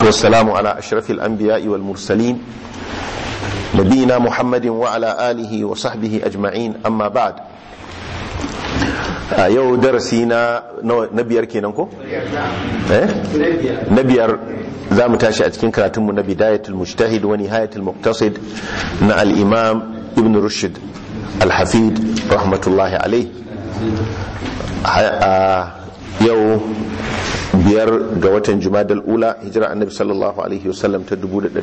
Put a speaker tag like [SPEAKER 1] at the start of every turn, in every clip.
[SPEAKER 1] والسلام على أشرف الأنبياء والمرسلين نبينا محمد وعلى آله وصحبه أجمعين أما بعد yau darasi na na biyar kenan ko? eh? na biyar za mu tashi a cikin karatunmu na bidayatul mujtahid wa nihayatul muqtasid na al-imam ibn rushd al-hafid rahmatullahi alaih yau biyar ga watan jumadal ula hijira annabi sallallahu alaihi wasallam ta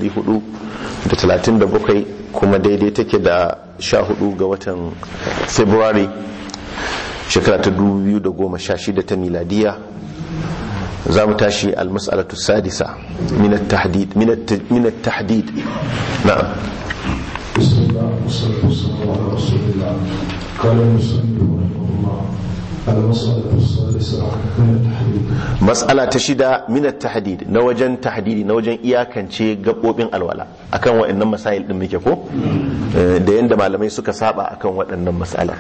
[SPEAKER 1] 437 kuma daidai take da 14 ga watan february shekara ta 2016 ta miladiya za mu tashi almas'alatu sadisa min at-tahdid min at-tahdid na'am
[SPEAKER 2] بسم الله والصلاة والسلام على رسول الله قال المسلم رحمه الله المسألة السادسة من التحديد
[SPEAKER 1] mas'ala ta shida min at-tahdid na wajen tahdidi na wajen iyakance gabobin alwala akan waɗannan masail din muke ko Eh, da yanda malamai suka saba akan waɗannan mas'ala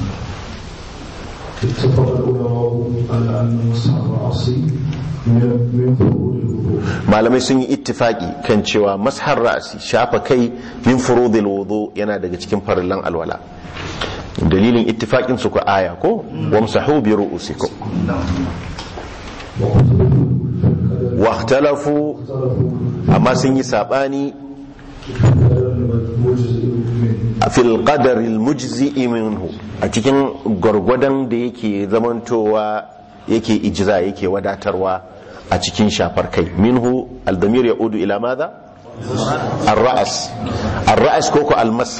[SPEAKER 2] اتفق العلماء على أن مسح الرأس من من فروض الوضوء
[SPEAKER 1] malamai sun yi ittifaki kan cewa mashar ra'asi shafa kai min furudil wudu yana daga cikin farillan alwala dalilin ittifakin su ko aya ko wamsahu bi ru'usikum
[SPEAKER 2] واختلفوا في القدر
[SPEAKER 1] wa ikhtalafu
[SPEAKER 2] اختلفوا
[SPEAKER 1] amma sun yi sabani
[SPEAKER 2] في القدر المجزئ منه
[SPEAKER 1] fil qadar al mujzi'i minhu a cikin gwargwadon da yake zamantowa yake ijza yake wadatarwa a cikin shafar kai minhu al damir yaudu ila madha الرأس الرأس كوكو المسح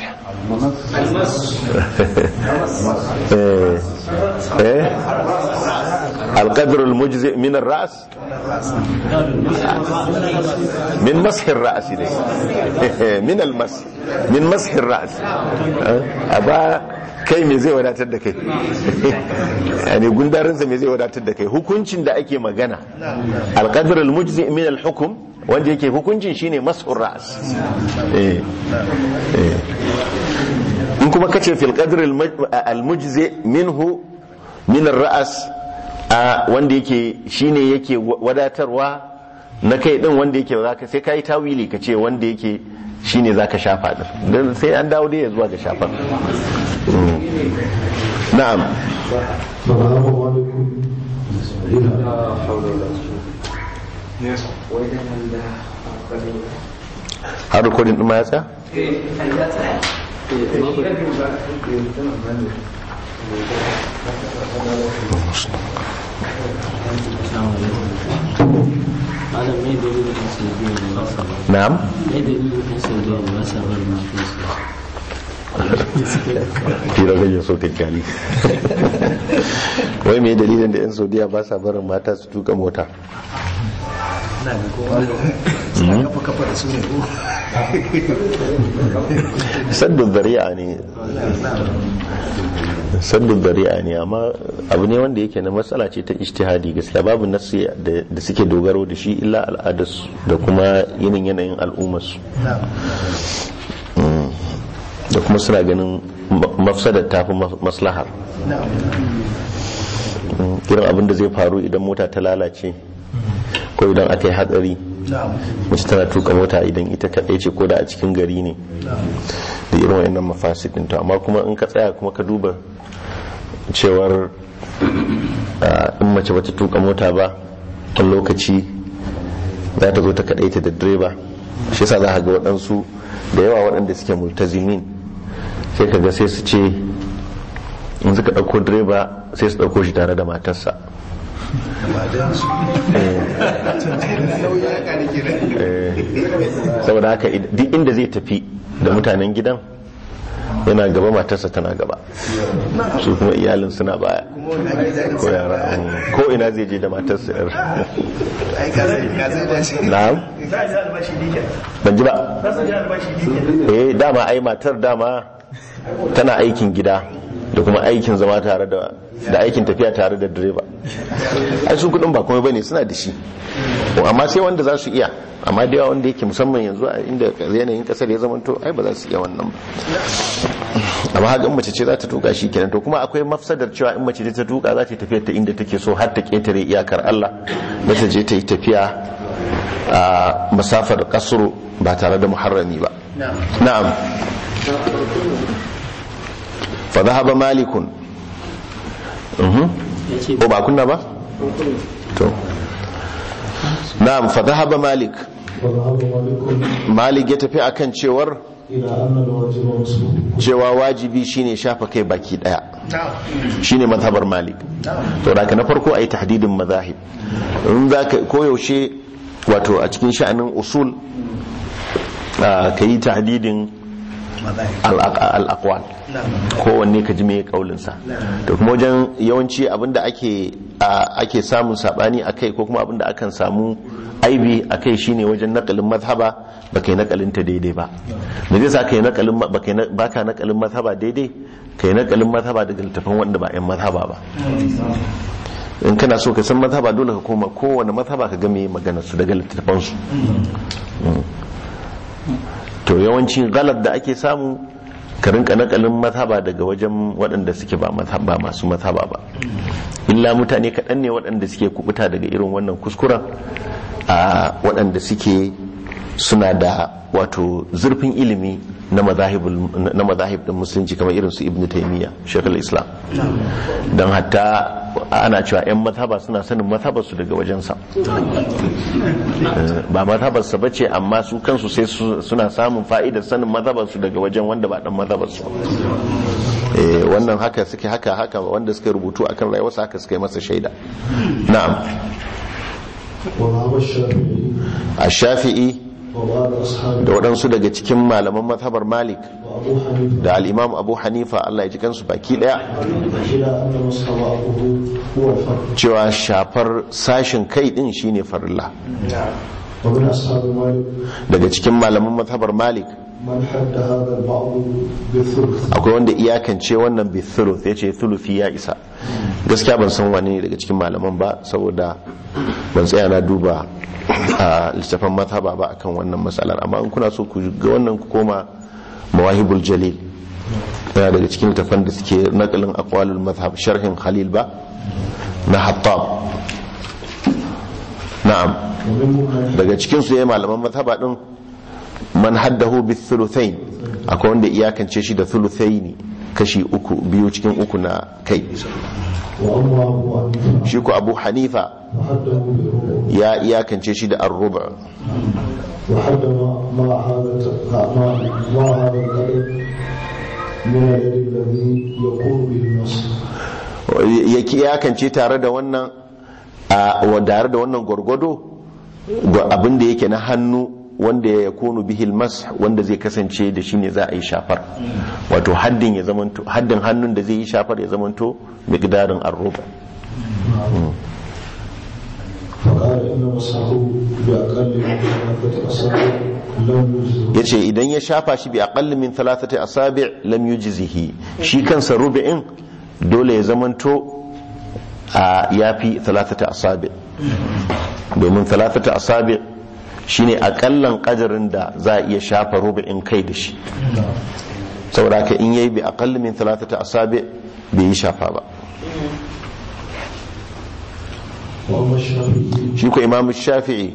[SPEAKER 1] إيه. إيه. القدر المجزئ من الرأس من مسح الرأس دي. من المسح من مسح الرأس أبا kai me zai wadatar da kai yani gundarinsa me zai wadatar da kai hukuncin da ake magana alqadr almujzi min alhukm wanda yake hukuncin shine mas'ur ra's eh eh in kuma kace fil qadr almujzi minhu min ar-ra's wanda yake shine yake wadatarwa na kai din wanda yake zaka sai kai tawili kace wanda yake shine zaka shafa din dan sai an dawo dai zuwa ga shafan na'am
[SPEAKER 2] فذهب مالك إلى
[SPEAKER 1] har rikodin ɗin ma ya tsaya?
[SPEAKER 3] Malam mai dalilin ɗan Saudiya da ba sa bar.
[SPEAKER 1] na'am
[SPEAKER 3] Mai dalilin ɗan Saudiya da ba sa bar matansu.
[SPEAKER 1] fira gajen sautin kyali wai mai dalilin da 'yan saudiya ba sa barin mata su tuka mota saddun zari'a ne saddun zari'a ne amma abu ne wanda yake na matsala ce ta ijtihadi gaskiya babu nasi da suke dogaro da shi illa al'adarsu da kuma yinin yanayin al'ummarsu Mm. da kuma suna ganin mafsadar tafi maslahar Mm, irin abin da zai faru idan mota ta lalace ko idan aka yi hatsari mace tana tuka mota idan ita kaɗai ce ko da a cikin gari ne da irin wayannan mafasidin to amma kuma in ka tsaya kuma ka duba cewar ah, in mace bata tuka mota ba wani lokaci za ta zo ta kaɗai ta da direba shi yasa za ka ga waɗansu da yawa waɗanda suke multazimin sai ka ga sai su ce in suka ɗauko direba sai su ɗauko shi tare da matarsa Eh, saboda haka id- duk inda zai tafi da mutanen gidan yana gaba matarsa tana gaba su kuma iyalin suna baya ko yara mm, ko ina zai je da matarsa yar na'am ban ji ba eh dama ai matar dama tana aikin gida da kuma aikin zama tare da da aikin tafiya tare da direba ai su kudin ba komai bane suna da shi amma sai wanda za su iya amma da yawa wanda yake musamman yanzu a inda yanayin kasar ya zamanto ai ba za su iya wannan ba amma haka in mace ce za ta tuka shi kenan to kuma akwai mafsadar cewa in mace ta tuka za ta yi tafiyar ta inda take so har ta ketare iyakar Allah da ta je ta yi tafiya a masafar kasru ba tare da muharrami ba na'am fa dhahaba malikun mhm ko ba kunna ba to na'am fa dhahaba malik
[SPEAKER 2] وذهب مالك
[SPEAKER 1] malik ya tafi akan cewar
[SPEAKER 2] إلى أن الواجب مسبوق
[SPEAKER 1] cewa wajibi shine shafa kai baki daya shine mazhabar malik to da na farko ayi tahdidin mazahib in zaka koyaushe wato a cikin sha'anin usul ka yi tahdidin al-aqwal kowanne ka ji me kaulin sa to kuma wajen yawanci abinda ake ake samun sabani akai ko kuma abinda akan samu aibi akai shine wajen nakalin mazhaba ba kai nakalin ta daidai ba me zai sa kai nakalin ba ka nakalin mazhaba daidai kai nakalin mazhaba daga littafin wanda ba yan mazhaba ba in kana so ka san mazhaba dole ka koma kowane mazhaba ka ga me magana su daga littafan su to yawanci galar da ake samu ka rinka nakalin mazhaba daga wajen waɗanda suke ba mazhaba masu mazhaba ba illa mutane kaɗan ne waɗanda suke kubuta daga irin wannan kuskuren a waɗanda suke suna da wato zurfin ilimi na mazahib din musulunci kamar irin su ibn taimiyya shekul islam don hatta ana cewa 'yan mazhaba suna sanin mazhabarsu daga wajensa ba mazhabarsa ba ce amma su kansu sai suna samun fa'idar sanin mazhabarsu daga wajen wanda ba dan mazhabarsu wannan haka suke haka haka wanda suka rubutu akan rayuwarsa haka suka yi masa shaida na'am a shafi'i da waɗansu daga cikin malaman mazhabar malik da al'imam abu hanifa allah ya ji kansu baki ɗaya cewa shafar sashin kai ɗin shine farilla daga cikin malaman mazhabar malik akwai wanda iyakance wannan bithuluth ya ce thuluthi ya isa gaskiya ban san wani daga cikin malaman ba saboda ban tsaya na duba a littafin mazhaba ba akan wannan matsalar amma in kuna so ku ga wannan ku koma mawahibul jalil yana daga cikin littafan da suke nakalin aqwalul mazhab sharhin khalil ba na hattab na'am daga cikin su yayi malaman mazhaba din man haddahu bi thuluthain akwai wanda iyakance shi da thuluthaini kashi uku biyu cikin uku na kai shi ku abu hanifa ya iyakance shi da arruba ya iyakance tare da wannan tare da wannan gwargwado abinda yake na hannu wanda ya kunu bihil mas wanda zai kasance da shi ne za a yi shafar wato haddin ya zamanto haddin hannun da zai yi shafar ya zamanto miqdarin arruba ya ce idan ya shafa shi bi aqalli min thalathati asabi' lam yujzihi shi kansa rubi'in dole ya zamanto a yafi thalathati asabi' domin thalathati asabi' shine akallan kadarin da za a iya shafa rubu'in kai da shi saboda ka in yayi bi aqall min thalathati asabi bai yi shafa ba shi ko imamu shafi'i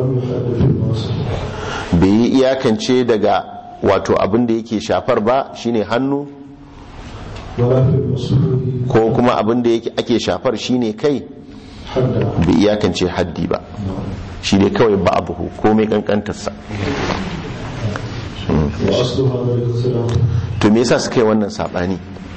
[SPEAKER 1] bai yi iyakance daga wato abin da yake shafar ba shine hannu ko kuma abin da ake shafar shine kai bai iyakance haddi ba shi ne kawai ba abu komai kankantarsa to me yasa suka yi wannan sabani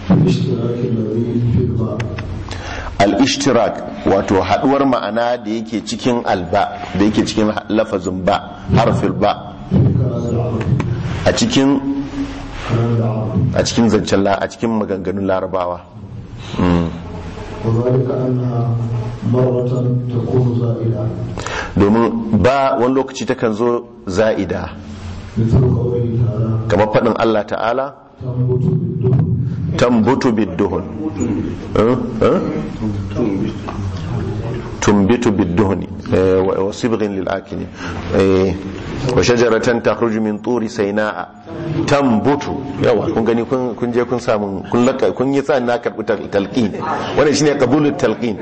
[SPEAKER 1] al-ishtirak wato haduwar ma'ana da yake cikin alba da yake cikin lafazin ba harfil ba a cikin a cikin zancen a cikin maganganun larabawa
[SPEAKER 2] وذلك أنها مرة تكون زائدة
[SPEAKER 1] domin ba wani lokaci takan zo za'ida
[SPEAKER 2] مثل قوله تعالى
[SPEAKER 1] kamar faɗin Allah ta'ala
[SPEAKER 2] تنبت بالدهن
[SPEAKER 1] tambutu bidduhun Eh? Eh? tumbitu bidduhni eh, wa wa sibghin lil akili eh, wa shajaratan takhruju min turi sayna'a tambutu yawa kun gani kun kun je kun samu kun laka kun yi sa na karbi tal- talqin wannan shine qabulut talqin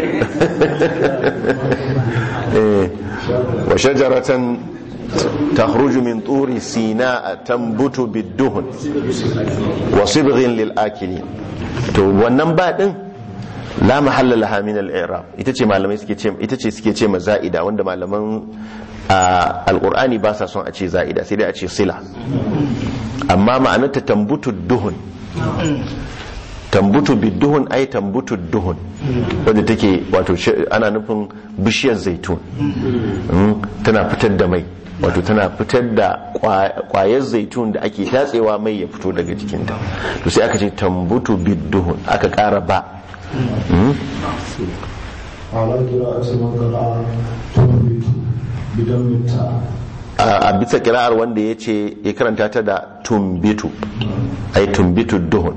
[SPEAKER 1] eh, wa shajaratan تخرج من طور سيناء تنبت بالدهن وصبغ للآكلين to wannan ba din la mahalla laha min al-i'rab ita ce malamai suke ce ita ce suke ce maza'ida wanda malaman a, alqur'ani ba sa son a ce za'ida sai dai a ce sila amma ma'anarta tambutu duhun tambutu biduhun ai tambutu duhun wadda take wato shi- ana nufin bishiyar zaitun Mm, tana fitar da mai wato tana fitar da kwa- kwayar zaitun da ake tatsewa mai ya fito daga jikinta to sai aka ce tambutu biduhun aka kara ba Mm,
[SPEAKER 2] على قراءة من قرأ تنبت بدم التاء
[SPEAKER 1] a a bisa kira'ar wanda ya ce ya karanta ta da tumbitu ai tumbitu duhun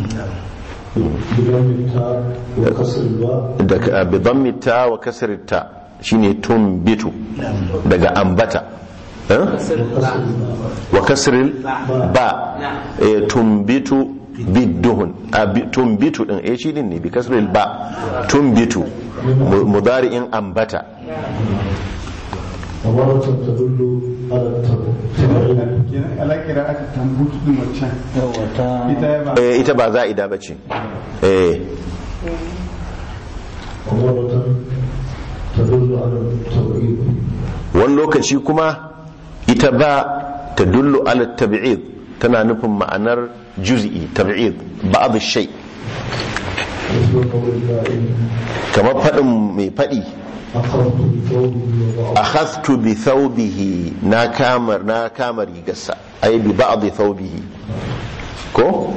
[SPEAKER 2] بدم التاء وكسر الباء
[SPEAKER 1] da bidammi ta wa kasar ta shine tumbitu daga ambata eh?
[SPEAKER 2] وكسر الباء
[SPEAKER 1] wa kasril ba eh, tumbitu bidduhun a bi- tumbitu din eh shi din ne bi kasril ba tumbitu mu- mudari'in ambata
[SPEAKER 2] ومرة تدل على التبعيد
[SPEAKER 4] kenan alakira aka tambutu din wancan ita ya ba
[SPEAKER 1] eh, ita ba za'ida bace eh
[SPEAKER 2] ومرة تدل على التبعيد
[SPEAKER 1] wani lokaci kuma ita ba ta dullu ala tabi'id tana nufin ma'anar juz'i tabi'id ba'd shay
[SPEAKER 2] مثل قول القائل
[SPEAKER 1] kamar fadin mai fadi
[SPEAKER 2] أخذت بثوبه وضعت
[SPEAKER 1] akhadtu bi thawbihi na kamar na kama rigarsa ay bi ba'd thawbihi ko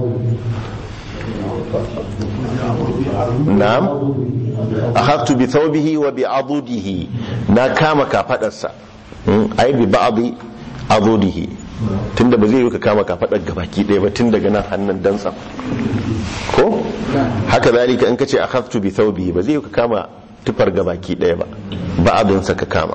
[SPEAKER 1] na'am akhadtu bi thawbihi wa bi adudihi na kama kafadarsa Mm, ay bi ba'd adudihi tunda ba zai yi ka kama kafadar gabaki ɗaya ba tun daga nan hannun dantsa ko haka zalika in kace akhadtu bi thawbihi ba zai yi ka kama tufar gabaki ɗaya ba ba'adinsa ka kama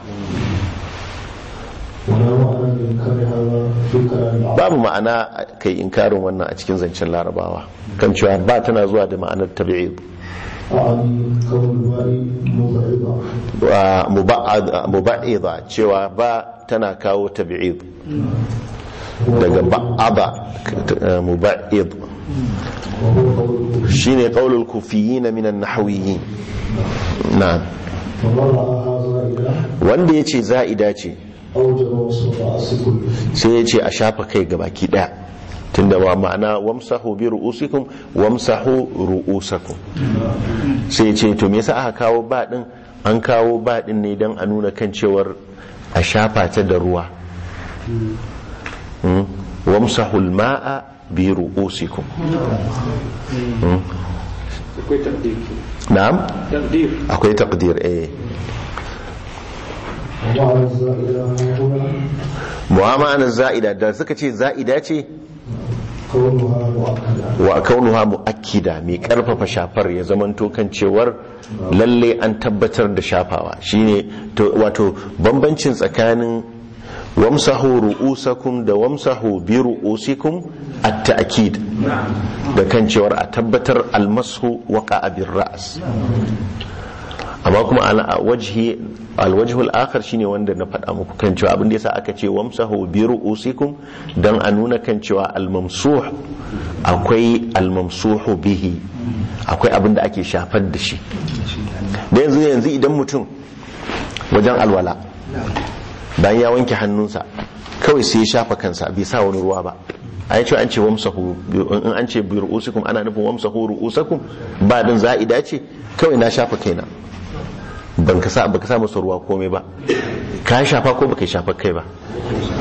[SPEAKER 2] ولا معنى لإنكار هذا في كلام العرب
[SPEAKER 1] babu ma'ana kai inkarin wannan a cikin zancen larabawa kan cewa ba tana zuwa da ma'anar tabi'id
[SPEAKER 2] أعني كون الباء مبعضة
[SPEAKER 1] wa muba'ad- muba'ida cewa ba tana kawo tabi'id daga ba'ada eh, muba'id
[SPEAKER 2] وهو قول
[SPEAKER 1] shine qaulul kufiyyin min an-nahwiyyin na'am
[SPEAKER 2] ومن رأى هذا إله
[SPEAKER 1] wanda yace za'ida ce
[SPEAKER 2] أوجب وصف رأس كله
[SPEAKER 1] sai yace a shafa kai gabaki daya tunda wa ma'ana wamsahu bi ru'usikum wamsahu ru'usakum sai ce to me yasa aka kawo ba din an kawo ba din ne don a nuna kan cewar a shafa ta da ruwa Mm. wamsahul ma'a bi ru'usikum Mm.
[SPEAKER 3] akwai takdir
[SPEAKER 1] na'am
[SPEAKER 3] takdir
[SPEAKER 1] akwai taqdir eh
[SPEAKER 2] ومعنى الزائدة هنا
[SPEAKER 1] mu'amala za'ida da suka ce za'ida ce
[SPEAKER 2] كونها مؤكدة
[SPEAKER 1] wa kaunuha mu'akkida mai karfafa shafar ya zamanto kan cewar lalle an tabbatar da shafawa shine to wato bambancin tsakanin wamsahu ru'usakum da wamsahu bi ru'usikum at-ta'kid da kan cewar a tabbatar almasu waqa'a bir ra's amma kuma ala wajhi alwajhu al-akhar shine wanda na faɗa muku kan cewa abin da yasa aka ce wamsahu bi ru'usikum dan a nuna kan cewa al-mamsuh akwai al-mamsuhu bihi akwai abin da ake shafar da shi da yanzu yanzu idan mutum wajen alwala bayan ya wanke hannunsa kawai sai ya shafa kansa bai sa wani ruwa ba a yace an ce wamsahu in an ce bi ru'usikum ana nufin wamsahu ru'usakum ba din za'ida ce kawai na shafa kaina ban ka sa baka sa masa ruwa komai ba ka shafa ko baka shafa kai ba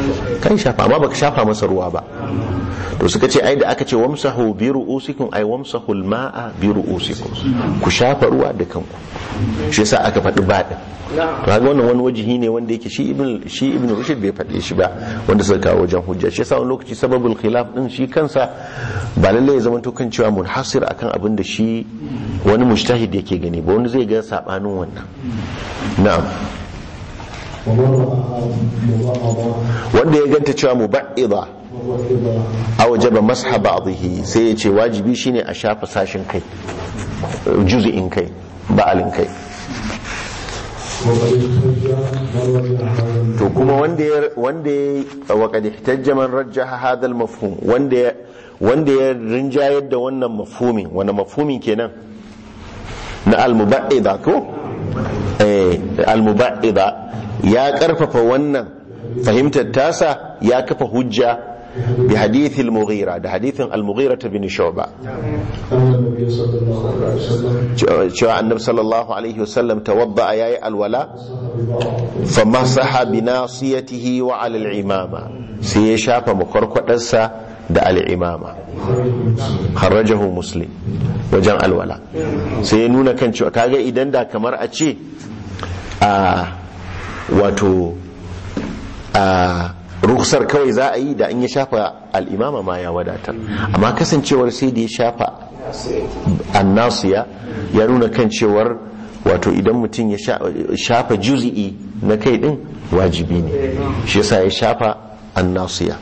[SPEAKER 1] kai shafa amma baka shafa masa ruwa ba to suka ce ai da aka ce wamsahu bi ru'usikum ai wamsahu al-ma'a bi ru'usikum ku shafa ruwa da kanku shi yasa aka faɗi ba din to kaga wannan wani wajihi ne wanda yake shi ibn shi ibn rushd bai faɗe shi ba wanda suka kawo wajen hujja shi yasa wani lokaci sababul khilaf din shi kansa ba lalle ya zama to kan cewa munhasir akan abin da shi wani mujtahid yake gani ba wani zai ga sabanin wannan na'am
[SPEAKER 2] ومن رآها مبعضة
[SPEAKER 1] wanda ya ganta cewa muba'ida
[SPEAKER 2] وموحدة
[SPEAKER 1] a wajaba masha ba'dihi sai ya ce wajibi shine a shafa sashin kai juz'in kai ba'alin kai
[SPEAKER 2] وقد احتج من وجه هذا
[SPEAKER 1] to kuma wanda ya wanda ya wa qad ihtajja man rajjaha hadha al-mafhum wanda ya wanda ya rinjayar da wannan mafhumin wani mafhumin kenan na al-muba'ida ko eh al-muba'ida ya karfafa wannan fahimtar tasa ya kafa hujja bi hadith al-mughira da hadithin al-mughira bin shu'ba
[SPEAKER 2] أن النبي صلى الله عليه وسلم
[SPEAKER 1] cewa annabi sallallahu alaihi wasallam tawadda yayi alwala
[SPEAKER 2] ببعض
[SPEAKER 1] famasaha bi nasiyatihi wa ala al-imama sai ya shafa makwarkwadarsa da al-imama kharajahu muslim wajen alwala sai ya nuna kan cewa kaga idan da kamar a ce a wato a ruksar kawai za a yi da in ya shafa al-imama ma ya wadatar amma kasancewar sai da ya shafa annasiya ya nuna kan cewar wato idan mutum ya sha- shafa juzi'i na kai din wajibi ne shi yasa ya shafa annasiya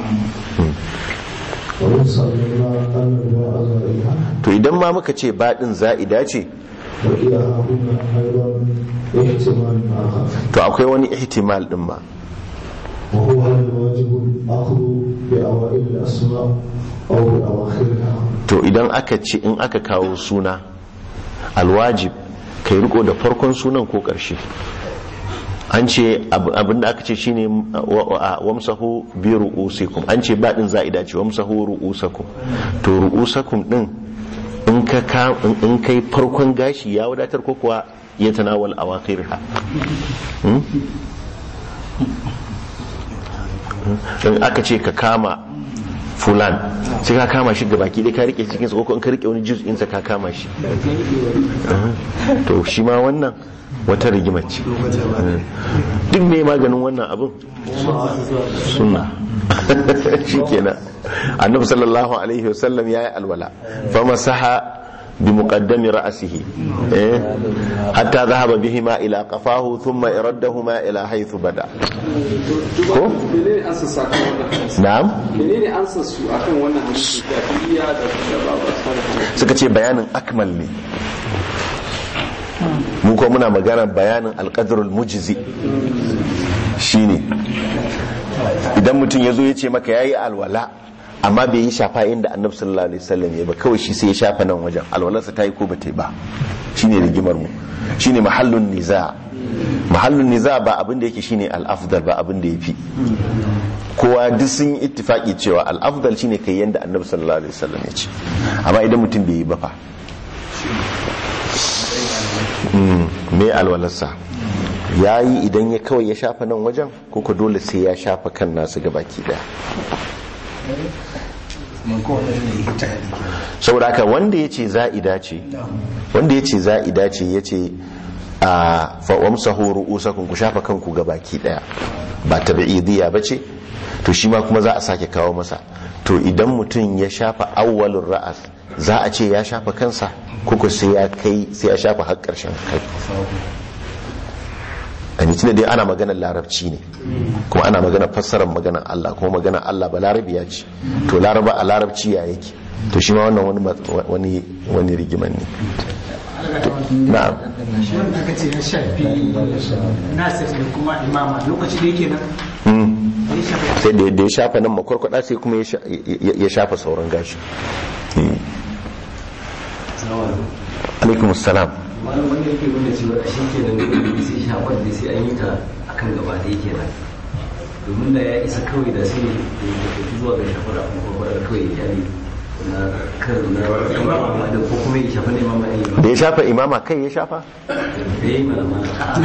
[SPEAKER 2] ومن سألنا أن الباء زائدة
[SPEAKER 1] to idan ma muka ce baɗin za'ida ce
[SPEAKER 2] وإلى هنا أيضا احتمال آخر
[SPEAKER 1] to akwai wani ihtimal din ma
[SPEAKER 2] وهو هل الواجب الأخذ بأوائل الأسماء أو بأواخرها
[SPEAKER 1] to idan aka ce in aka kawo suna alwajib kai riko da farkon sunan ko ƙarshe an ce ab- abinda aka ce shine wa- wa- wamsahu bi ru'usikum an ce baɗin za'ida ce wamsahu ru'usakum to ru'usakum din in ka ka in- in kai farkon gashi ya wadatar ko kuwa ya tanawal awakhirha Hmm? in aka ce ka kama fulan sai ka kama shi gabaki dai ka rike cikin sa ko in ka rike wani juz'in sa ka kama shi to shi ma wannan wata rigima ce duk me maganin wannan abin sunna shikenan annabi sallallahu alaihi wasallam yayi alwala famasaha بمقدم رأسه إيه؟ حتى ذهب بهما إلى قفاه ثم إردهما إلى حيث بدأ ko?
[SPEAKER 3] menene an sassa kan wannan
[SPEAKER 1] na'am
[SPEAKER 3] menene an sassu akan wannan hadisi da iya da da babu asali
[SPEAKER 1] suka ce bayanin akmal ne mu ko muna magana bayanin alƙadarul mujizi shine idan mutum ya zo ya ce maka ya yi alwala amma bai yi shafa inda annabi sallallahu alaihi wasallam ya ba kawai shi sai ya shafa nan wajen alwalarsa ta yi ko ba ta yi ba shine rigimar mu shine mahallun niza mahallun niza ba abin da yake shine al-afdal ba abin da yafi kowa duk sun yi ittifaki cewa al-afdal shine kai yanda annabi sallallahu alaihi wasallam ya ce amma idan mutum bai yi ba fa Mm, me alwalarsa ya yi idan ya kawai ya shafa nan wajen ko ko dole sai ya shafa kan nasu gabaki daya saboda haka wanda ya ce za'ida ce wanda ya ce za'ida ce ya ce a fa'amsahu ru'usakun ku shafa kanku gabaki daya ba tabi'idiyya ba ce to shi ma kuma za a sake kawo masa to idan mutum ya shafa awwalin ra'as za a ce ya shafa kansa kuku sai ya kai sai ya shafa har karshen kai a ni tunda dai ana maganar larabci ne kuma ana maganar fassarar maganar Allah kuma maganar Allah ba larabiya ce to laraba a larabci ya yake to shi ma wannan wani mat- wani wani rigiman ne na'am
[SPEAKER 4] shi wanda aka ce na shafi nasir da kuma imama lokaci da yake nan
[SPEAKER 1] Mm.
[SPEAKER 4] ya shafi
[SPEAKER 1] sai da da ya shafa nan makwarkwada sai kuma ya sha- ya ya shafa sauran gashi Mm. alaikum assalam
[SPEAKER 5] malam wanda yake nuna cewa a shi kenan da sai shafar da sai an yi ta akan gaba da yake nan domin da ya isa kawai da sai ya tafi zuwa ga shafar a kuma kwakwalwar kawai ya kyale na kan na imama da ko kuma ya shafa ne imama ne
[SPEAKER 1] da ya shafa imama kai ya shafa
[SPEAKER 5] da ya yi malama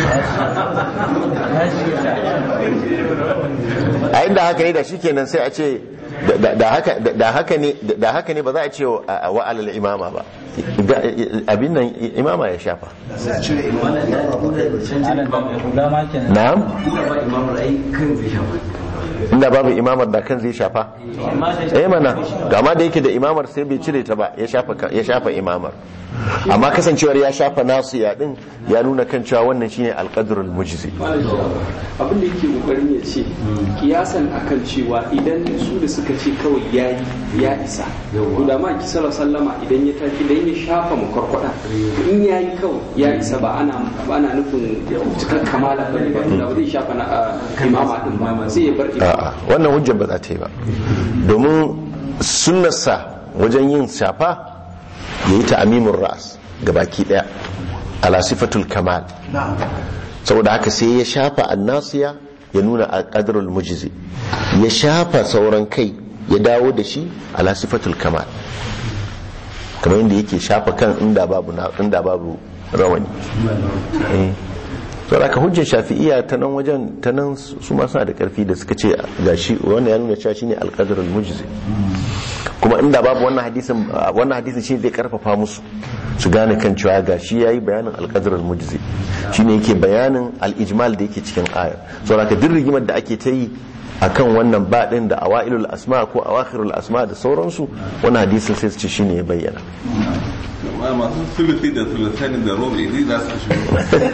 [SPEAKER 1] a inda haka ne da shi kenan sai a ce da- da haka da haka ne da haka ne ba za a ce wa wa alal imama ba Da- abin nan imama ya shafa
[SPEAKER 5] wannan ya canjin imama ya
[SPEAKER 1] na'am
[SPEAKER 5] kuma ba imamar ai kan zai shafa
[SPEAKER 1] inda babu imamar da kan zai shafa eh mana ga ma da yake da imamar sai bai cire ta ba ya shafa ka- ya shafa imamar amma kasancewar ya shafa nasu ya din ya nuna kan cewa wannan shine alqadrul mujzi
[SPEAKER 3] abin da yake kokarin ya ce kiyasan akan cewa idan su da suka ce kawai yayi ya isa to da ma ki sallallahu sallama idan ya tafi idan ya shafa makwarkwada in yayi kawai ya isa ba ana ba ana nufin cikar kamala ba ne ba da ba zai shafa na ah, imama din ba sai ya bar imama
[SPEAKER 1] a'a wannan hujjar ba za ta yi ba domin sunnarsa wajen yin shafa ya yi ta'amimin ra'as ga baki daya ala sifatul kamal saboda haka sai ya shafa annasiya ya nuna a qadrul mujzi ya shafa sauran kai ya dawo da shi ala sifatul kamal kamar yadda yake shafa kan inda babu na- inda babu rawani eh to da ka hujjar shafi'iya ta nan wajen ta nan su ma suna da karfi da suka ce gashi wannan ya nuna cewa shine alqadar almujzi kuma inda babu wannan hadisin wannan hadisin shi zai karfafa musu su gane kan cewa gashi yayi bayanin alqadar almujzi shine yake bayanin al-ijmal da yake cikin ayar so da ka duk rigimar da ake ta yi akan wannan baɗin da awailul asma ko awakhirul asma da sauransu wannan hadisin sai su ce shine ya bayyana
[SPEAKER 6] ma masu sulufi da sulusani da robe ne za su shigo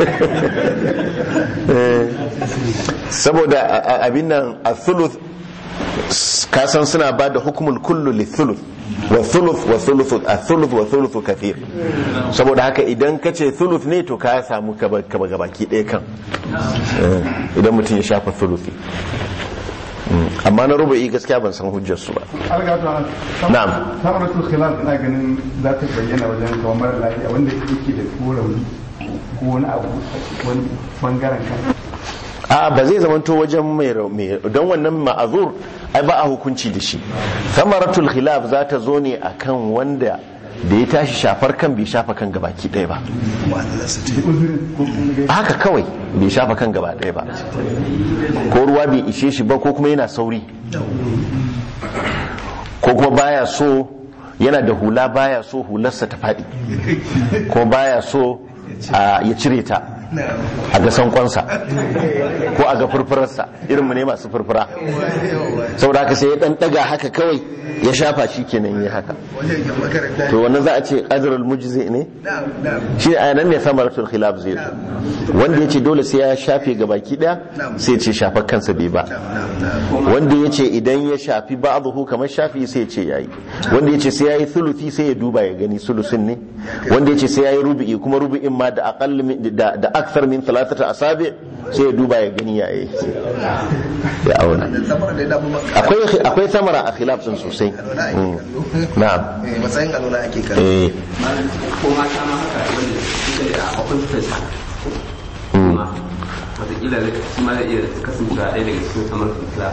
[SPEAKER 1] saboda a- a- abin nan a thuluth kasan suna ba da hukumul kullu li thuluth wa thuluth wa thuluth a thuluth wa thuluth kathir saboda haka idan ka ce thuluth ne to ka samu kaba kaba gabaki ɗaya kan Eh, idan mutum ya shafa thuluthi Mm, amma na rubu'i gaskiya ban san hujjar su ba
[SPEAKER 7] algatu
[SPEAKER 1] Na'am.
[SPEAKER 7] samaratul khilaf ina ganin za ta bayyana wajen kawo mara lafiya wanda yake da ko rauni ko wani abu wani bangaren kan
[SPEAKER 1] a ba zai zamanto wajen mai rau- mai don wannan ma'azur ai ba a hukunci da shi samaratul khilaf za ta zo ne akan wanda da ya tashi shafar kan bai shafa kan gabaki ɗaya ba haka kawai bai shafa kan gaba ɗaya ba ko ruwa bai ishe shi ba ko kuma yana sauri ko kuma baya so yana da hula baya so hularsa ta faɗi ko baya so a, ya cire ta a ga sankonsa ko a ga furfurarsa irin mu ne masu furfura saboda haka sai ya dan daga haka kawai ya shafa shi kenan ya haka to wannan za a ce ajrul mujzi ne shi a nan ne samaratul khilaf zai zo wanda ya ce dole sai ya shafe ga baki daya sai ya ce shafar kansa bai ba wanda ya ce idan ya shafi ba'dahu kamar shafi sai ya ce yayi wanda ya ce sai yayi thuluthi sai ya duba ya gani sulusin ne wanda ya ce sai yayi rubu'i kuma rubu'in ma da aqall min da da akthar min thalathata asabi sai ya duba ya gani yayi ya auna akwai akwai samara a khilaf din sosai Mm. na'am
[SPEAKER 8] matsayin alwala ake kan
[SPEAKER 1] eh
[SPEAKER 5] ko mata ma haka wanda suke da akwai fesa kuma wataƙila shi ma zai iya kasance ɗaya daga cikin kamar fitila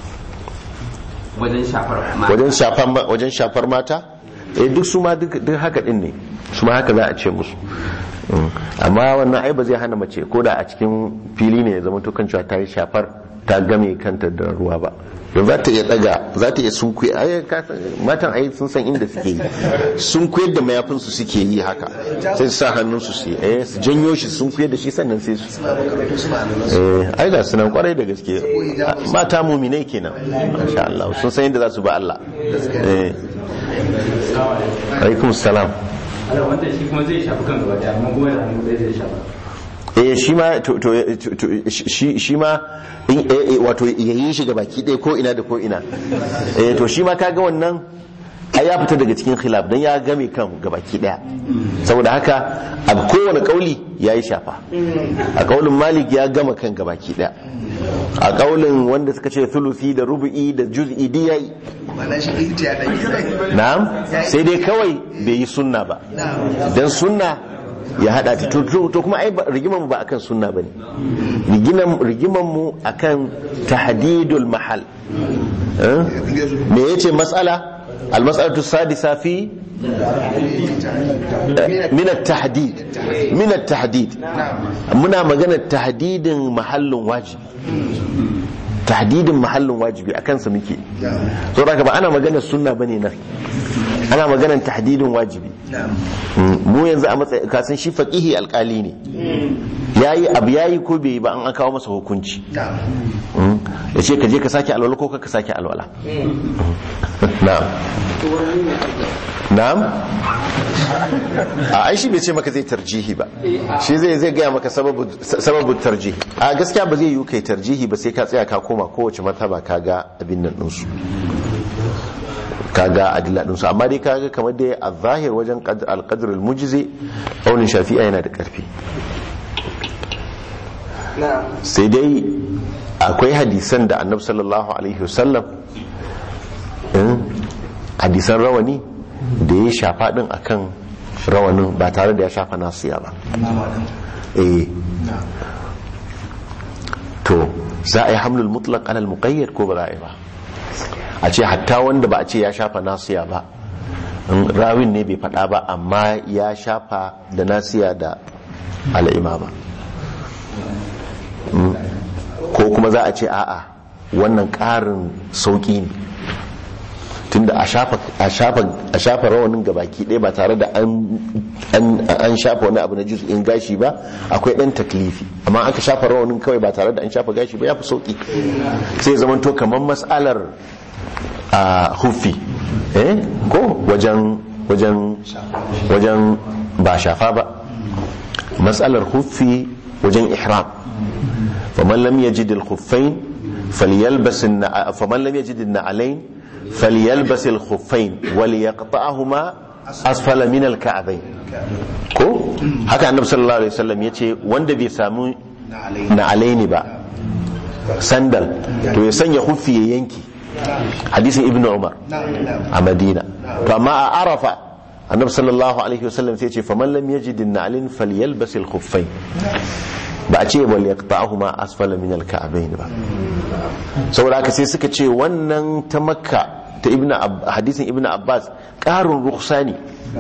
[SPEAKER 5] wajen shafar mata
[SPEAKER 1] wajen shafar ma- wajen shafar mata eh duk su ma duk duk haka din ne su ma haka za a ce musu Mm. amma wannan ai ba zai hana mace ko da a cikin fili ne ya zama to kan cewa ta yi shafar ta game kanta da ruwa ba don za ta iya daga za ta iya sunkuye ai ka san- matan ai sun san inda suke yi sun kuyar da mayafin su suke yi haka sai su sa hannun su su yi eh su janyo shi sun kuyar da shi sannan sai su eh ai ga sunan kwarai da gaske mata muminai kenan masha Allah sun san yadda za su ba Allah eh alaikum salam
[SPEAKER 4] ala wanda shi kuma zai shafi kan gaba ɗaya amma kuma da hannu ɗaya zai shafa
[SPEAKER 1] eh shi ma to to to- shi shi ma in eh, eh, wato yayin shi ga baki ɗaya ko ina da ko ina eh to shi ma kaga wannan ai ya fita daga cikin khilaf dan ya game kan ga baki ɗaya saboda haka a kowane kauli yayi shafa a kaulin malik ya gama kan ga baki ɗaya a kaulin wanda suka ce thuluthi da rubu'i da juz'i di yayi
[SPEAKER 8] mana shi ita ya dai
[SPEAKER 1] na'am sai dai kawai bai yi sunna ba dan sunna ya hada ta to- to to kuma ai ba- rigimar mu ba akan sunna bane rigiman rigimar mu akan tahdidul mahal Eh? me yace mas'ala almas'alatu sadisa fi min at-tahdid min at-tahdid muna magana tahdidin mahallin wajibi tahdidin mahallin wajibi akan sa muke so da ba ana magana sunna bane nan ana maganar tahdidin wajibi mu yanzu a matsayin kasan shi faqihi alkali ne yayi abu yayi ko bai yi ba an kawo masa hukunci ya ce ka je ka sake alwala ko ka sake alwala na'am na'am a ai shi bai ce maka zai tarjihi ba shi zai zai gaya maka sababu sababu tarjihi a gaskiya ba zai yi kai tarjihi ba sai ka tsaya ka koma kowace mataba ka ga abin nan ɗinsu kaga adilla ɗinsu amma dai kaga kamar dai a zahir wajen alƙadar almujizi aunin shafi'a yana da ƙarfi sai dai akwai hadisan da annabi sallallahu alaihi wasallam hadisan rawani da ya shafa din akan rawanin ba tare da ya shafa nasiya ba eh to za a yi hamlul mutlaq alal muqayyad ko ba za a yi ba a ce hatta wanda ba a ce ya shafa nasiya ba rawin ne bai faɗa ba amma ya shafa da nasiya da al'imama ko kuma za a ce a'a wannan ƙarin sauƙi ne tunda a shafa rawanin gabaki ɗaya ba tare da an shafa wani abu na in gashi ba akwai ɗan taklifi amma aka shafa rawanin kawai ba tare da an shafa gashi ba ya fi sauƙi sai zamanto kamar matsalar a hufi eh ko wajen wajen wajen ba shafa ba matsalar hufi wajen ihram faman lam yajid al-khuffain falyalbas faman lam yajid an-na'alayn falyalbas al-khuffain walyaqta'huma asfala min al-ka'bayn ko haka annabi sallallahu alaihi wasallam yace wanda bai samu na'alaini ba sandal to ya sanya hufi ya yanki hadisin ibnu umar a madina to amma a arafa annabi sallallahu alaihi wasallam sai ce faman lam yajid an-na'lin falyalbas al-khuffayn ba a ce wal yaqta'ahuma asfala min al-ka'bayn ba saboda haka sai suka ce wannan ta makka ta ibnu hadisin ibnu abbas qarun rukhsani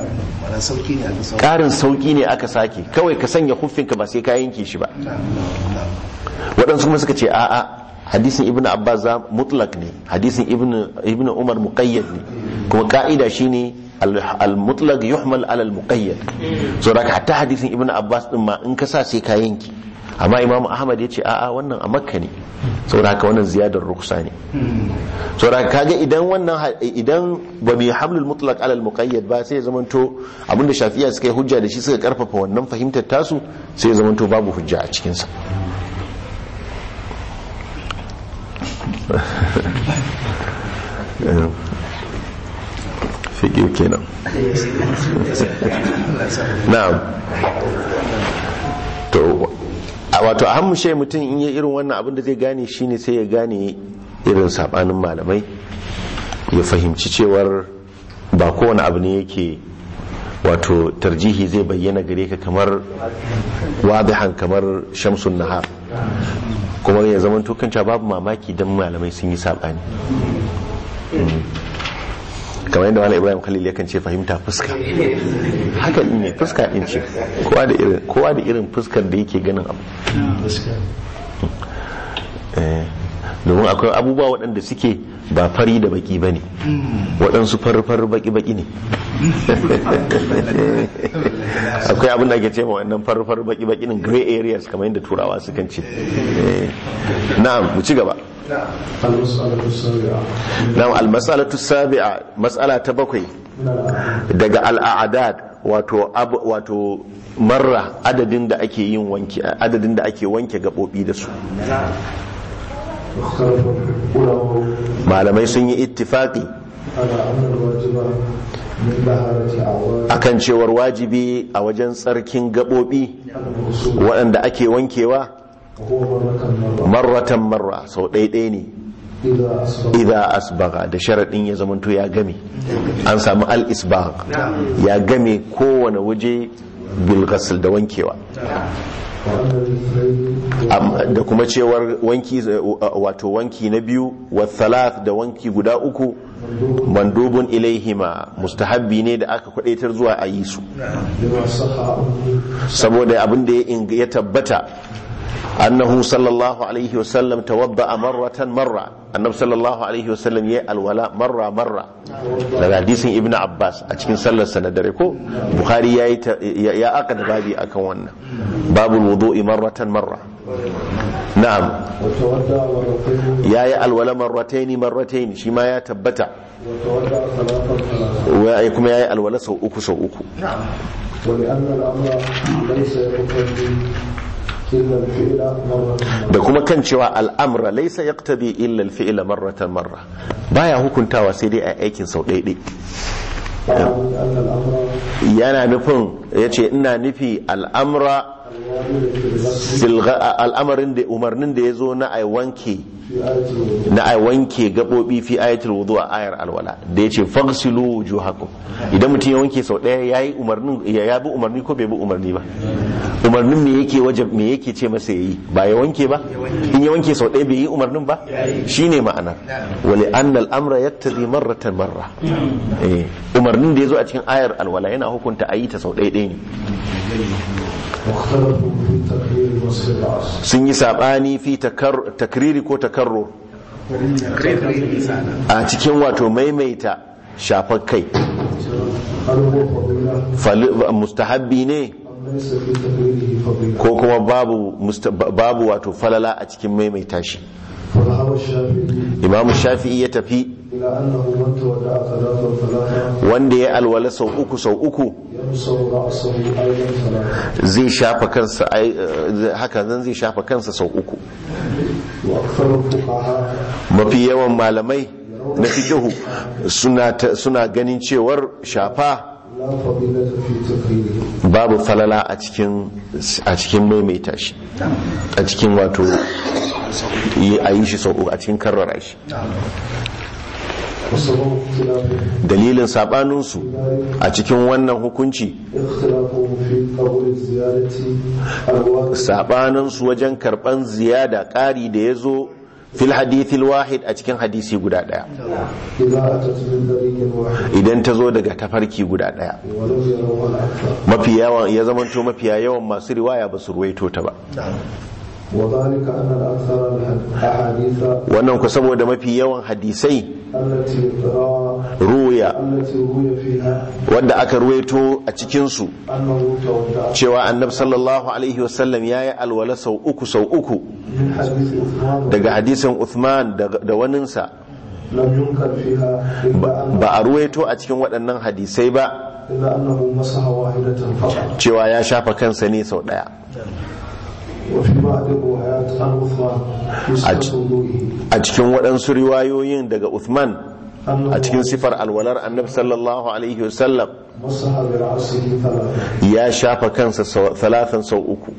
[SPEAKER 1] karin sauki ne aka sake kawai ka sanya huffinka ba sai ka yanke shi ba waɗansu kuma suka ce a'a hadisin ibn abbas za mutlak ne hadisin ibn umar muqayyad ne kuma ka'ida shine al-mutlaq yuhmal ala al-muqayyad so da hatta hadisin ibn abbas din ma in ka sa sai ka yanki amma imamu ahmad ya ce a'a wannan a makka ne saboda haka wannan ziyadar ruksa ne saboda kaga idan wannan idan ba mai hamlul mutlaq ala al-muqayyad ba sai ya zamanto abinda shafi'a suka yi hujja da shi suka karfafa wannan fahimtar tasu sai ya zamanto babu hujja a cikin sa fiƙi kenan na'am to wato a hammushe mutum in yi irin wannan abin da zai gane shine sai ya gane irin sabanin malamai ya fahimci cewar ba kowane abu ne yake wato tarjihi zai bayyana gare ka kamar wadihan kamar shamsun nahar kuma ya zama tukanta babu mamaki don malamai sun yi saɓani kamar yadda wani ibrahim khalil yakan ce fahimta fuska haka ne fuska ɗin ce kowa da irin fuskar da yake ganin abu domin akwai abubuwa waɗanda suke ba fari da baki ba ne waɗansu farfar baki-baki ne akwai abin da ake ce ma wannan farfar baki-baki ne gray areas kamar yadda turawa sukan ce na'am mu ci gaba na'am almasalatu sabi'a mas'ala ta bakwai daga al'adad wato wato marra adadin da ake yin wanki adadin da ake wanke gabobi da su malamai sun yi ittifaqi akan cewar wajibi a wajen tsarkin gabobi waɗanda ake wankewa marratan marra sau ɗaiɗai ne idha asbaga da sharaɗin ya zamanto ya game an samu al-isbag ya game kowane waje bilghasl da wankewa da kuma cewar wanki wato wanki na biyu wa thalath da wanki guda uku mandubun ilaihima mustahabbi ne da aka kwadaitar zuwa a yi su
[SPEAKER 2] لما صح عنه
[SPEAKER 1] saboda abin da ya ing- ya tabbata annahu sallallahu alaihi wasallam tawadda marratan marra annabi sallallahu alaihi wasallam ya alwala marra marra daga hadisin ibnu abbas a cikin sallar sa na dare ko bukhari ya ya ya aka da babi akan wannan babul wudu'i marratan marra na'am
[SPEAKER 2] وتودع مرتين
[SPEAKER 1] yayi alwala marrataini marrataini shi ma ya tabbata
[SPEAKER 2] وتودع ثلاثا ثلاثا
[SPEAKER 1] wa- kuma yayi alwala sau uku sau uku
[SPEAKER 2] ولأن الأمر ليس يقتضي إلا الفعل مرة
[SPEAKER 1] da kuma kan cewa al'amra laisa yaqtadi illa al-fi'la marratan marra baya hukuntawa sai dai a aikin sau ɗaiɗai
[SPEAKER 2] فأعني أن الأمر
[SPEAKER 1] yana nufin yace ina nufi al'amra
[SPEAKER 2] الوارد في الغسل
[SPEAKER 1] silga al'amarin da umarnin da ya zo na ai wanke
[SPEAKER 2] في آية الوضوء
[SPEAKER 1] na ai wanke gabobi fi ayatul wudu a ayar alwala da yace faghsilu wujuhakum idan mutum ya wanke sau ɗaya yayi umarnin ya ya bi umarni ko bai bi umarni ba umarnin me yake wajab me yake ce masa yayi ba ya wanke ba in ya wanke sau ɗaya bai yi umarnin ba shine ma'anar wali anna al-amra yaktadi marratan marra eh umarnin da yazo a cikin ayar alwala yana hukunta ayi ta sau ɗaya ɗaya ne
[SPEAKER 2] واختلفوا في تقرير مسح العصر
[SPEAKER 1] sun yi sabani fi takar- takriri ko takarrur a cikin wato maimaita shafar kai
[SPEAKER 2] هل هو فضيلة
[SPEAKER 1] Fali- mustahabbi ne
[SPEAKER 2] أم ليس في تقريره فضيلة
[SPEAKER 1] ko kuma babu musta- babu wato falala a cikin maimaita shi
[SPEAKER 2] فذهب الشافعي
[SPEAKER 1] imam shafi'i ya tafi
[SPEAKER 2] إلى أنه من تودع ثلاثا ثلاثا
[SPEAKER 1] wanda ya alwala sau uku sau uku
[SPEAKER 2] يمسح رأسه أيضا ثلاثا
[SPEAKER 1] zai shafa kansa ai, eh, haka zan zai shafa kansa sau uku
[SPEAKER 2] وأكثر الفقهاء
[SPEAKER 1] mafi yawan malamai na fiqhu suna ta- suna ganin cewar shafa
[SPEAKER 2] لا فضيلة في تقريره
[SPEAKER 1] babu falala a cikin a cikin maimaita shi a cikin wato yi a yi shi sau uku a cikin karrara shi
[SPEAKER 2] وسبب اختلافهم
[SPEAKER 1] dalilin sabaninsu a cikin wannan hukunci
[SPEAKER 2] اختلافهم في قبول الزيادة الواقع
[SPEAKER 1] sabaninsu wajen karban ziyada ƙari da ya zo fil hadithil wahid a cikin hadisi guda ɗaya
[SPEAKER 2] إذا أتت من طريق واحد
[SPEAKER 1] idan ta zo daga tafarki guda ɗaya
[SPEAKER 2] ولم يروها الأكثر
[SPEAKER 1] mafi yawan ya zamanto mafiya yawan masu riwaya ba su ruwaito ta ba
[SPEAKER 2] وذلك أن الأكثر الأحاديث
[SPEAKER 1] wannan ku saboda mafi yawan hadisai
[SPEAKER 2] التي روى
[SPEAKER 1] ruya
[SPEAKER 2] التي روي فيها
[SPEAKER 1] wanda aka ruwaito a cikinsu
[SPEAKER 2] أنه تودع
[SPEAKER 1] cewa annabi sallallahu alaihi wasallam ya yi alwala sau uku sau uku
[SPEAKER 2] من حديث عثمان
[SPEAKER 1] daga hadisin Uthman da da waninsa
[SPEAKER 2] لم ينكر فيها إلا أن
[SPEAKER 1] ba a ruwaito a cikin waɗannan hadisai ba
[SPEAKER 2] إلا أنه مسح واحدة فقط
[SPEAKER 1] cewa ya shafa kansa ne sau ɗaya
[SPEAKER 2] وفي بعض الروايات عن عثمان
[SPEAKER 1] أج-
[SPEAKER 2] في وضوئه
[SPEAKER 1] a cikin waɗansu riwayoyin daga Uthman
[SPEAKER 2] أنه
[SPEAKER 1] a cikin sifar alwalar annabi sallallahu alaihi wasallam
[SPEAKER 2] مسح برأسه ثلاثة
[SPEAKER 1] ya shafa kansa sau- talatan sau uku